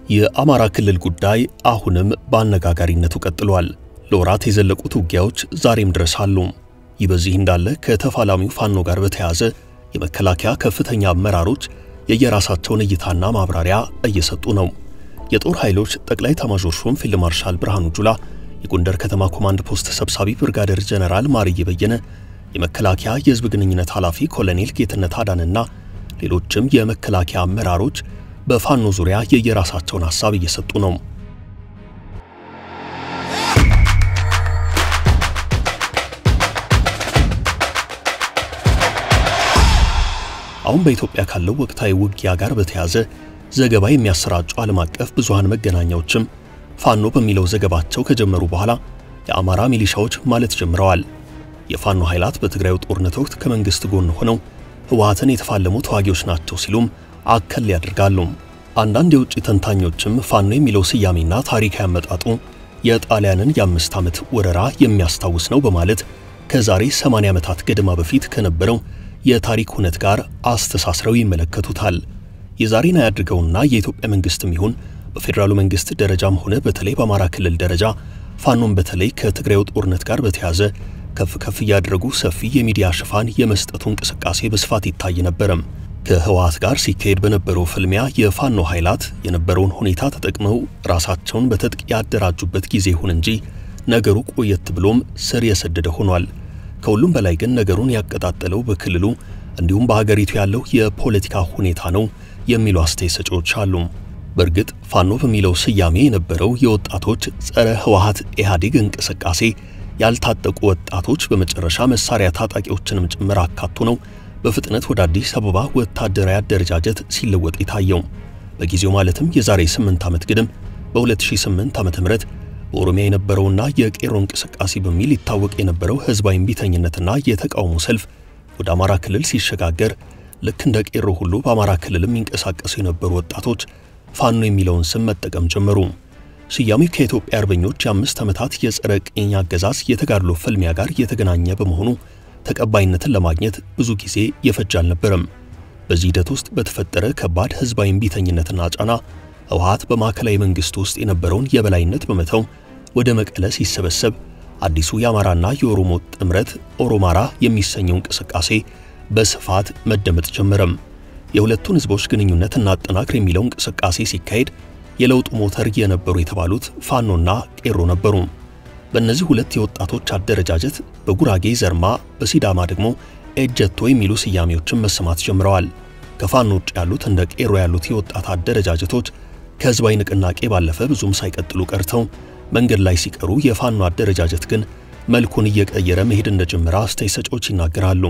የአማራ ክልል ጉዳይ አሁንም በአነጋጋሪነቱ ቀጥሏል። ለወራት የዘለቁት ውጊያዎች ዛሬም ድረስ አሉ። ይህ በዚህ እንዳለ ከተፋላሚው ፋኖ ጋር በተያያዘ የመከላከያ ከፍተኛ አመራሮች የየራሳቸውን እይታና ማብራሪያ እየሰጡ ነው። የጦር ኃይሎች ጠቅላይ ኤታማዦር ሹም ፊልድ ማርሻል ብርሃኑ ጁላ፣ የጎንደር ከተማ ኮማንድ ፖስት ሰብሳቢ ብርጋዴር ጀነራል ማርዬ በየነ፣ የመከላከያ የሕዝብ ግንኙነት ኃላፊ ኮሎኔል ጌትነት አዳንና ሌሎችም የመከላከያ አመራሮች በፋኖ ዙሪያ የየራሳቸውን ሐሳብ እየሰጡ ነው። አሁን በኢትዮጵያ ካለው ወቅታዊ ውጊያ ጋር በተያያዘ ዘገባ የሚያሰራጩ ዓለም አቀፍ ብዙሃን መገናኛዎችም ፋኖ በሚለው ዘገባቸው ከጀመሩ በኋላ የአማራ ሚሊሻዎች ማለት ጀምረዋል። የፋኖ ኃይላት በትግራዩ ጦርነት ወቅት ከመንግስት ጎን ሆነው ህወሓትን የተፋለሙ ተዋጊዎች ናቸው ሲሉም አከል ያደርጋሉ። አንዳንድ የውጭ ተንታኞችም ፋኖ የሚለው ስያሜና ታሪካዊ አመጣጡ የጣሊያንን የአምስት ዓመት ወረራ የሚያስታውስ ነው በማለት ከዛሬ 80 ዓመታት ገደማ በፊት ከነበረው የታሪክ ሁነት ጋር አስተሳስረው ይመለከቱታል። የዛሬን አያድርገውና የኢትዮጵያ መንግስትም ይሁን በፌዴራሉ መንግስት ደረጃም ሆነ በተለይ በአማራ ክልል ደረጃ ፋኖን በተለይ ከትግራዩ ጦርነት ጋር በተያያዘ ከፍ ከፍ እያደረጉ ሰፊ የሚዲያ ሽፋን የመስጠቱ እንቅስቃሴ በስፋት ይታይ ነበረም። ከህወሓት ጋር ሲካሄድ በነበረው ፍልሚያ የፋኖ ኃይላት የነበረውን ሁኔታ ተጠቅመው ራሳቸውን በትጥቅ ያደራጁበት ጊዜ ይሁን እንጂ ነገሩ ቆየት ብሎም ስር የሰደደ ሆኗል። ከሁሉም በላይ ግን ነገሩን ያቀጣጠለው በክልሉ እንዲሁም በሀገሪቱ ያለው የፖለቲካ ሁኔታ ነው የሚሉ አስተያየት ሰጪዎች አሉ። በእርግጥ ፋኖ በሚለው ስያሜ የነበረው የወጣቶች ጸረ ህወሓት ኢህአዴግ እንቅስቃሴ ያልታጠቁ ወጣቶች በመጨረሻ መሳሪያ ታጣቂዎችንም ጭምር አካቶ ነው በፍጥነት ወደ አዲስ አበባ ወታደራዊ አደረጃጀት ሲለወጥ የታየው። በጊዜው ማለትም የዛሬ 8 ዓመት ግድም በ2008 ዓ.ም በኦሮሚያ የነበረውና የቄሮ እንቅስቃሴ በሚል ይታወቅ የነበረው ህዝባዊ እምቢተኝነትና የተቃውሞ ሰልፍ ወደ አማራ ክልል ሲሸጋገር ልክ እንደ ቄሮ ሁሉ በአማራ ክልል የሚንቀሳቀሱ የነበሩ ወጣቶች ፋኖ የሚለውን ስም መጠቀም ጀመሩ። ስያሜው ከኢትዮጵያ አርበኞች የአምስት ዓመታት የጸረ ቅኝ አገዛዝ የተጋድሎ ፍልሚያ ጋር የተገናኘ በመሆኑ ተቀባይነትን ለማግኘት ብዙ ጊዜ የፈጀ አልነበረም። በዚህ ሂደት ውስጥ በተፈጠረ ከባድ ህዝባዊ እምቢተኝነትና ጫና ህወሓት በማዕከላዊ መንግስት ውስጥ የነበረውን የበላይነት በመተው ወደ መቀለ ሲሰበሰብ አዲሱ የአማራና የኦሮሞ ጥምረት ኦሮማራ የሚሰኘው እንቅስቃሴ በስፋት መደመጥ ጀመረም። የሁለቱን ህዝቦች ግንኙነት እናጠናክር የሚለው እንቅስቃሴ ሲካሄድ የለውጡ ሞተር የነበሩ የተባሉት ፋኖና ቄሮ ነበሩ። በእነዚህ ሁለት የወጣቶች አደረጃጀት በጉራጌ ዘርማ፣ በሲዳማ ደግሞ ኤጀቶ የሚሉ ስያሜዎችን መሰማት ጀምረዋል። ከፋኖ ውጭ ያሉት እንደ ቄሮ ያሉት የወጣት አደረጃጀቶች ከህዝባዊ ንቅናቄ ባለፈ ብዙም ሳይቀጥሉ ቀርተው መንገድ ላይ ሲቀሩ የፋኖ አደረጃጀት ግን መልኩን እየቀየረ መሄድ እንደጀመረ አስተያየት ሰጪዎች ይናገራሉ።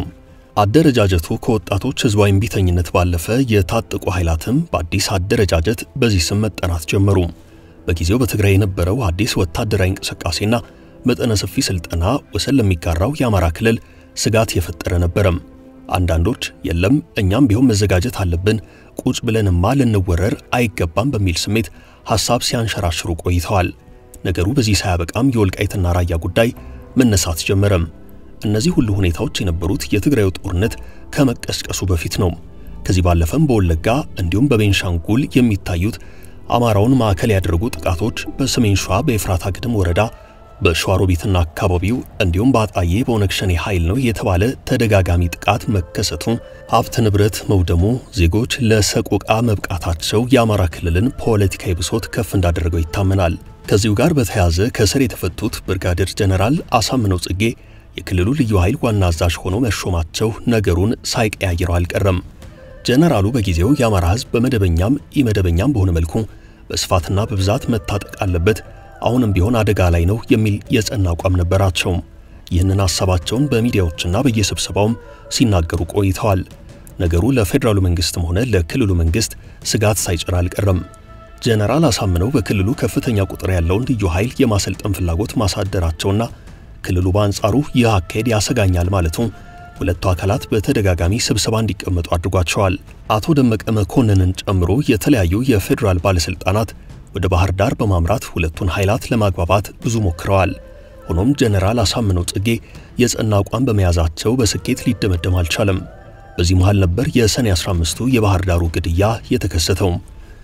አደረጃጀቱ ከወጣቶች ህዝባዊ እምቢተኝነት ባለፈ የታጠቁ ኃይላትም በአዲስ አደረጃጀት በዚህ ስም መጠራት ጀመሩ። በጊዜው በትግራይ የነበረው አዲስ ወታደራዊ እንቅስቃሴና መጠነ ሰፊ ስልጠና ወሰን ለሚጋራው የአማራ ክልል ስጋት የፈጠረ ነበረም። አንዳንዶች የለም እኛም ቢሆን መዘጋጀት አለብን፣ ቁጭ ብለንማ ልንወረር አይገባም በሚል ስሜት ሐሳብ ሲያንሸራሽሩ ቆይተዋል። ነገሩ በዚህ ሳያበቃም የወልቃይትና ራያ ጉዳይ መነሳት ጀመረም። እነዚህ ሁሉ ሁኔታዎች የነበሩት የትግራዩ ጦርነት ከመቀስቀሱ በፊት ነው። ከዚህ ባለፈም በወለጋ እንዲሁም በቤንሻንጉል የሚታዩት አማራውን ማዕከል ያደረጉ ጥቃቶች በሰሜን ሸዋ በኤፍራታ ግድም ወረዳ በሸዋሮቢትና አካባቢው እንዲሁም በአጣዬ በኦነግ ሸኔ ኃይል ነው የተባለ ተደጋጋሚ ጥቃት መከሰቱ፣ ሀብት ንብረት መውደሙ፣ ዜጎች ለሰቆቃ መብቃታቸው የአማራ ክልልን ፖለቲካዊ ብሶት ከፍ እንዳደረገው ይታመናል። ከዚሁ ጋር በተያያዘ ከስር የተፈቱት ብርጋዴር ጀነራል አሳምነው ጽጌ የክልሉ ልዩ ኃይል ዋና አዛዥ ሆነው መሾማቸው ነገሩን ሳይቀያይረው አልቀረም። ጀነራሉ በጊዜው የአማራ ሕዝብ በመደበኛም ኢመደበኛም በሆነ መልኩ በስፋትና በብዛት መታጠቅ አለበት፣ አሁንም ቢሆን አደጋ ላይ ነው የሚል የጸና አቋም ነበራቸው። ይህንን ሐሳባቸውን በሚዲያዎችና በየስብሰባውም ሲናገሩ ቆይተዋል። ነገሩ ለፌዴራሉ መንግስትም ሆነ ለክልሉ መንግስት ስጋት ሳይጭር አልቀረም። ጀነራል አሳምነው በክልሉ ከፍተኛ ቁጥር ያለውን ልዩ ኃይል የማሰልጠን ፍላጎት ማሳደራቸውና ክልሉ በአንጻሩ ይህ አካሄድ ያሰጋኛል ማለቱ ሁለቱ አካላት በተደጋጋሚ ስብሰባ እንዲቀመጡ አድርጓቸዋል። አቶ ደመቀ መኮንንን ጨምሮ የተለያዩ የፌዴራል ባለስልጣናት ወደ ባህር ዳር በማምራት ሁለቱን ኃይላት ለማግባባት ብዙ ሞክረዋል። ሆኖም ጀነራል አሳምነው ጽጌ የጸና አቋም በመያዛቸው በስኬት ሊደመደም አልቻለም። በዚህ መሃል ነበር የሰኔ 15ቱ የባህር ዳሩ ግድያ የተከሰተው።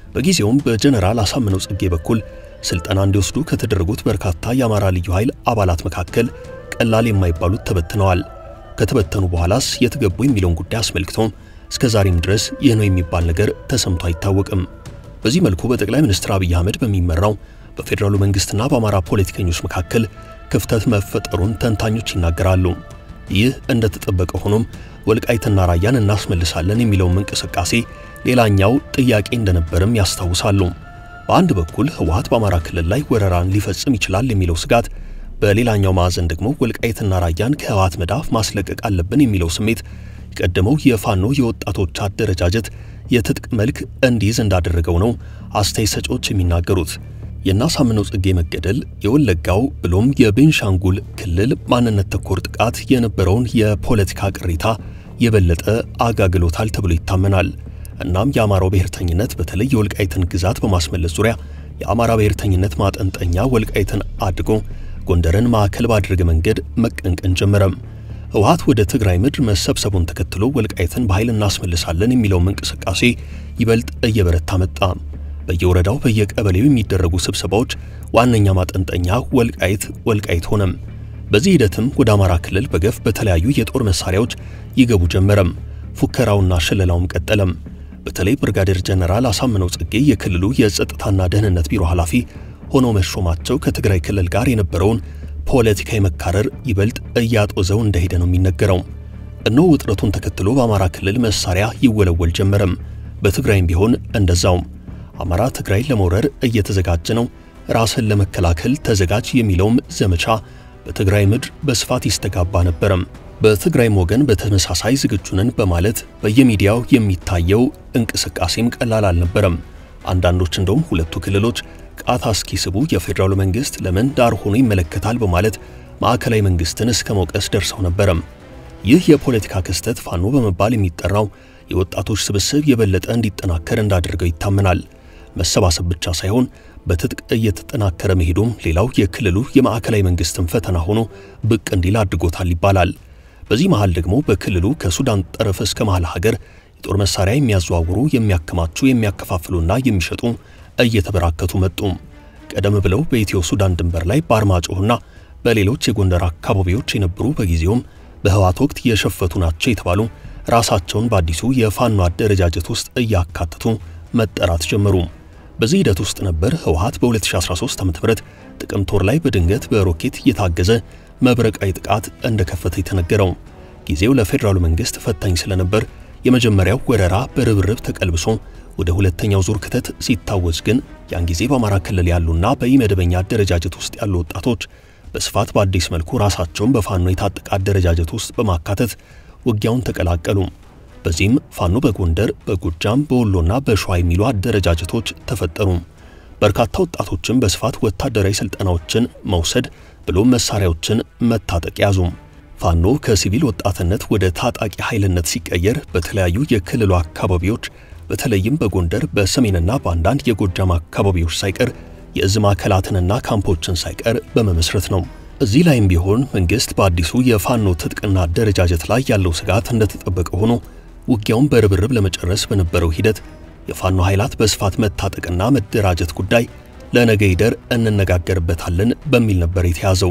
በጊዜውም በጀነራል አሳምነው ጽጌ በኩል ስልጠና እንዲወስዱ ከተደረጉት በርካታ የአማራ ልዩ ኃይል አባላት መካከል ቀላል የማይባሉት ተበትነዋል። ከተበተኑ በኋላስ የት ገቡ የሚለውን ጉዳይ አስመልክቶ እስከ ዛሬም ድረስ ይህ ነው የሚባል ነገር ተሰምቶ አይታወቅም። በዚህ መልኩ በጠቅላይ ሚኒስትር አብይ አህመድ በሚመራው በፌዴራሉ መንግስትና በአማራ ፖለቲከኞች መካከል ክፍተት መፈጠሩን ተንታኞች ይናገራሉ። ይህ እንደተጠበቀ ሆኖም ወልቃይትና ራያን እናስመልሳለን የሚለውም እንቅስቃሴ ሌላኛው ጥያቄ እንደነበርም ያስታውሳሉ። በአንድ በኩል ህወሓት በአማራ ክልል ላይ ወረራን ሊፈጽም ይችላል የሚለው ስጋት፣ በሌላኛው ማዕዘን ደግሞ ወልቃይትና ራያን ከህወሓት መዳፍ ማስለቀቅ አለብን የሚለው ስሜት የቀደመው የፋኖ የወጣቶች አደረጃጀት የትጥቅ መልክ እንዲይዝ እንዳደረገው ነው አስተያየት ሰጪዎች የሚናገሩት። የአሳምነው ጽጌ መገደል የወለጋው ብሎም የቤንሻንጉል ክልል ማንነት ተኮር ጥቃት የነበረውን የፖለቲካ ቅሬታ የበለጠ አጋግሎታል ተብሎ ይታመናል። እናም የአማራው ብሔርተኝነት በተለይ የወልቃይትን ግዛት በማስመለስ ዙሪያ የአማራ ብሔርተኝነት ማጠንጠኛ ወልቃይትን አድጎ ጎንደርን ማዕከል ባደረገ መንገድ መቀንቀን ጀመረም። ህወሓት ወደ ትግራይ ምድር መሰብሰቡን ተከትሎ ወልቃይትን በኃይል እናስመልሳለን የሚለውም እንቅስቃሴ ይበልጥ እየበረታ መጣ። በየወረዳው በየቀበሌው የሚደረጉ ስብሰባዎች ዋነኛ ማጠንጠኛ ወልቃይት ወልቃይት ሆነም። በዚህ ሂደትም ወደ አማራ ክልል በገፍ በተለያዩ የጦር መሳሪያዎች ይገቡ ጀመረም። ፉከራውና ሽለላውም ቀጠለም። በተለይ ብርጋዴር ጀነራል አሳምነው ጽጌ የክልሉ የጸጥታና ደህንነት ቢሮ ኃላፊ ሆነው መሾማቸው ከትግራይ ክልል ጋር የነበረውን ፖለቲካዊ መካረር ይበልጥ እያጦዘው እንደሄደ ነው የሚነገረው። እነሆ ውጥረቱን ተከትሎ በአማራ ክልል መሳሪያ ይወለወል ጀመረም። በትግራይም ቢሆን እንደዛውም አማራ ትግራይን ለመውረር እየተዘጋጀ ነው፣ ራስን ለመከላከል ተዘጋጅ የሚለውም ዘመቻ በትግራይ ምድር በስፋት ይስተጋባ ነበረም። በትግራይም ወገን በተመሳሳይ ዝግጁ ነን በማለት በየሚዲያው የሚታየው እንቅስቃሴም ቀላል አልነበረም። አንዳንዶች እንደውም ሁለቱ ክልሎች ቃታ እስኪስቡ የፌዴራሉ መንግስት ለምን ዳር ሆኖ ይመለከታል በማለት ማዕከላዊ መንግስትን እስከ መውቀስ ደርሰው ነበረም። ይህ የፖለቲካ ክስተት ፋኖ በመባል የሚጠራው የወጣቶች ስብስብ የበለጠ እንዲጠናከር እንዳደረገው ይታመናል። መሰባሰብ ብቻ ሳይሆን በትጥቅ እየተጠናከረ መሄዱም ሌላው የክልሉ የማዕከላዊ መንግስትን ፈተና ሆኖ ብቅ እንዲል አድርጎታል ይባላል። በዚህ መሃል ደግሞ በክልሉ ከሱዳን ጠረፍ እስከ መሃል ሀገር የጦር መሳሪያ የሚያዘዋውሩ፣ የሚያከማቹ፣ የሚያከፋፍሉና የሚሸጡ እየተበራከቱ መጡ። ቀደም ብለው በኢትዮ ሱዳን ድንበር ላይ በአርማጭሆና በሌሎች የጎንደር አካባቢዎች የነበሩ በጊዜውም በህወሓት ወቅት የሸፈቱ ናቸው የተባሉ ራሳቸውን በአዲሱ የፋኖ አደረጃጀት ውስጥ እያካተቱ መጠራት ጀመሩ። በዚህ ሂደት ውስጥ ነበር ህወሓት በ2013 ዓ.ም ጥቅምት ወር ላይ በድንገት በሮኬት የታገዘ መብረቃዊ ጥቃት እንደከፈተ የተነገረው። ጊዜው ለፌዴራሉ መንግስት ፈታኝ ስለነበር የመጀመሪያው ወረራ በርብርብ ተቀልብሶ ወደ ሁለተኛው ዙር ክተት ሲታወጅ ግን ያን ጊዜ በአማራ ክልል ያሉና በኢመደበኛ አደረጃጀት ውስጥ ያሉ ወጣቶች በስፋት በአዲስ መልኩ ራሳቸውን በፋኖ የታጠቀ አደረጃጀት ውስጥ በማካተት ውጊያውን ተቀላቀሉ። በዚህም ፋኖ በጎንደር፣ በጎጃም፣ በወሎና በሸዋ የሚሉ አደረጃጀቶች ተፈጠሩ። በርካታ ወጣቶችም በስፋት ወታደራዊ ስልጠናዎችን መውሰድ ብሎም መሳሪያዎችን መታጠቅ ያዙ። ፋኖ ከሲቪል ወጣትነት ወደ ታጣቂ ኃይልነት ሲቀየር በተለያዩ የክልሉ አካባቢዎች በተለይም በጎንደር በሰሜንና በአንዳንድ የጎጃም አካባቢዎች ሳይቀር የእዝ ማዕከላትንና ካምፖችን ሳይቀር በመመስረት ነው። እዚህ ላይም ቢሆን መንግስት በአዲሱ የፋኖ ትጥቅና አደረጃጀት ላይ ያለው ስጋት እንደተጠበቀ ሆኖ ውጊያውን በርብርብ ለመጨረስ በነበረው ሂደት የፋኖ ኃይላት በስፋት መታጠቅና መደራጀት ጉዳይ ለነገ ይደር እንነጋገርበታለን በሚል ነበር የተያዘው።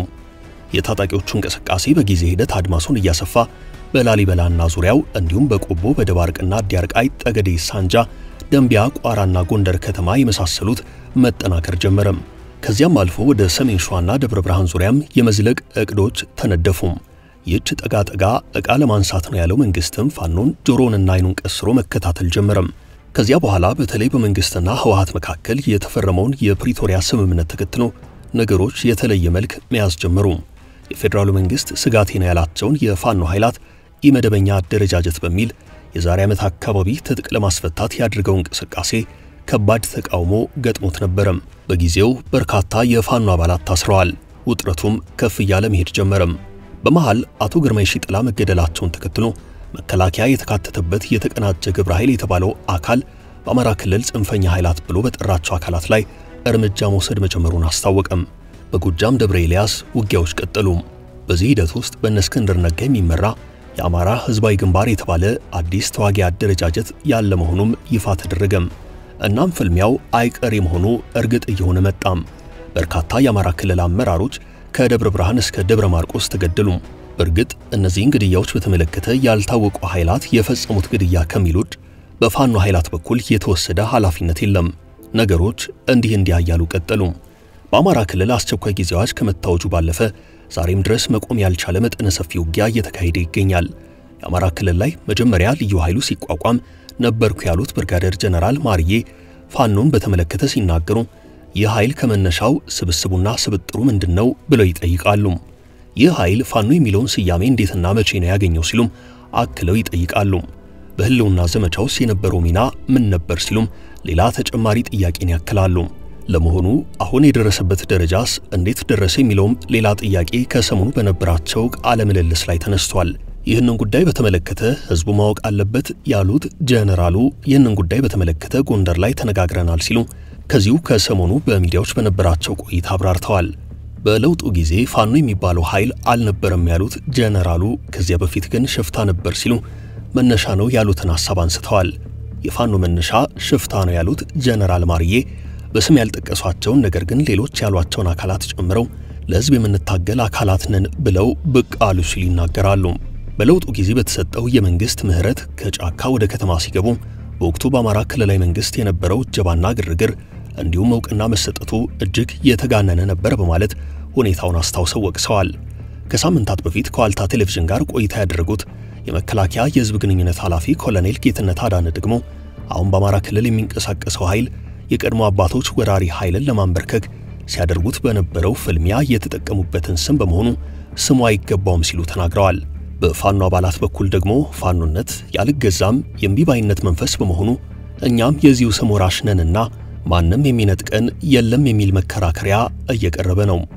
የታጣቂዎቹ እንቅስቃሴ በጊዜ ሂደት አድማሱን እያሰፋ በላሊበላና ዙሪያው እንዲሁም በቆቦ በደባርቅና ዲያርቃይ፣ ጠገዴ፣ ሳንጃ፣ ደንቢያ፣ ቋራና ጎንደር ከተማ የመሳሰሉት መጠናከር ጀመረም። ከዚያም አልፎ ወደ ሰሜን ሸዋና ደብረ ብርሃን ዙሪያም የመዝለቅ እቅዶች ተነደፉም። ይህች ጠጋ ጠጋ ዕቃ ለማንሳት ነው ያለው መንግስትም ፋኖን ጆሮንና አይኑን ቀስሮ መከታተል ጀመረም። ከዚያ በኋላ በተለይ በመንግስትና ህወሓት መካከል የተፈረመውን የፕሪቶሪያ ስምምነት ተከትሎ ነገሮች የተለየ መልክ መያዝ ጀመሩ። የፌዴራሉ መንግስት ስጋቴ ነው ያላቸውን የፋኖ ኃይላት ኢመደበኛ አደረጃጀት በሚል የዛሬ ዓመት አካባቢ ትጥቅ ለማስፈታት ያድርገው እንቅስቃሴ ከባድ ተቃውሞ ገጥሞት ነበረም። በጊዜው በርካታ የፋኖ አባላት ታስረዋል። ውጥረቱም ከፍ እያለ መሄድ ጀመረም። በመሃል አቶ ግርማይ ሺጥላ መገደላቸውን ተከትሎ መከላከያ የተካተተበት የተቀናጀ ግብረ ኃይል የተባለው አካል በአማራ ክልል ጽንፈኛ ኃይላት ብሎ በጠራቸው አካላት ላይ እርምጃ መውሰድ መጀመሩን አስታወቀም። በጎጃም ደብረ ኤልያስ ውጊያዎች ቀጠሉ። በዚህ ሂደት ውስጥ በእነ እስክንድር ነጋ የሚመራ የአማራ ህዝባዊ ግንባር የተባለ አዲስ ተዋጊ አደረጃጀት ያለ መሆኑም ይፋ ተደረገም። እናም ፍልሚያው አይቀሬ መሆኑ እርግጥ እየሆነ መጣም። በርካታ የአማራ ክልል አመራሮች ከደብረ ብርሃን እስከ ደብረ ማርቆስ ተገደሉ። በእርግጥ እነዚህን ግድያዎች በተመለከተ ያልታወቁ ኃይላት የፈጸሙት ግድያ ከሚል ውጭ በፋኖ ኃይላት በኩል የተወሰደ ኃላፊነት የለም። ነገሮች እንዲህ እንዲያ እያሉ ቀጠሉ። በአማራ ክልል አስቸኳይ ጊዜ አዋጅ ከመታወጁ ባለፈ ዛሬም ድረስ መቆም ያልቻለ መጠነ ሰፊ ውጊያ እየተካሄደ ይገኛል። የአማራ ክልል ላይ መጀመሪያ ልዩ ኃይሉ ሲቋቋም ነበርኩ ያሉት ብርጋዴር ጀነራል ማርዬ ፋኖን በተመለከተ ሲናገሩ ይህ ኃይል ከመነሻው ስብስቡና ስብጥሩ ምንድነው ብለው ይጠይቃሉ። ይህ ኃይል ፋኖ የሚለውን ስያሜ እንዴትና መቼ ነው ያገኘው ሲሉም አክለው ይጠይቃሉ። በህልውና ዘመቻውስ የነበረው ሚና ምን ነበር ሲሉም ሌላ ተጨማሪ ጥያቄን ያክላሉ። ለመሆኑ አሁን የደረሰበት ደረጃስ እንዴት ደረሰ የሚለውም ሌላ ጥያቄ ከሰሞኑ በነበራቸው ቃለ ምልልስ ላይ ተነስቷል። ይህንን ጉዳይ በተመለከተ ህዝቡ ማወቅ አለበት ያሉት ጀነራሉ ይህንን ጉዳይ በተመለከተ ጎንደር ላይ ተነጋግረናል ሲሉ ከዚሁ ከሰሞኑ በሚዲያዎች በነበራቸው ቆይታ አብራርተዋል። በለውጡ ጊዜ ፋኖ የሚባለው ኃይል አልነበረም ያሉት ጀነራሉ ከዚያ በፊት ግን ሽፍታ ነበር ሲሉ መነሻ ነው ያሉትን ሐሳብ አንስተዋል። የፋኖ መነሻ ሽፍታ ነው ያሉት ጀነራል ማርዬ በስም ያልጠቀሷቸውን ነገር ግን ሌሎች ያሏቸውን አካላት ጨምረው ለህዝብ የምንታገል አካላት ነን ብለው ብቅ አሉ ሲሉ ይናገራሉ። በለውጡ ጊዜ በተሰጠው የመንግስት ምህረት ከጫካ ወደ ከተማ ሲገቡ በወቅቱ በአማራ ክልላዊ መንግስት የነበረው እጀባና ግርግር እንዲሁም እውቅና መሰጠቱ እጅግ የተጋነነ ነበር በማለት ሁኔታውን አስታውሰው ወቅሰዋል። ከሳምንታት በፊት ከዋልታ ቴሌቪዥን ጋር ቆይታ ያደረጉት የመከላከያ የህዝብ ግንኙነት ኃላፊ ኮሎኔል ጌትነት አዳነ ደግሞ አሁን በአማራ ክልል የሚንቀሳቀሰው ኃይል የቀድሞ አባቶች ወራሪ ኃይልን ለማንበርከክ ሲያደርጉት በነበረው ፍልሚያ የተጠቀሙበትን ስም በመሆኑ ስሙ አይገባውም ሲሉ ተናግረዋል። በፋኖ አባላት በኩል ደግሞ ፋኖነት ያልገዛም የእምቢባይነት መንፈስ በመሆኑ እኛም የዚሁ ስም ወራሽ ነንና ማንም የሚነጥቀን የለም የሚል መከራከሪያ እየቀረበ ነው።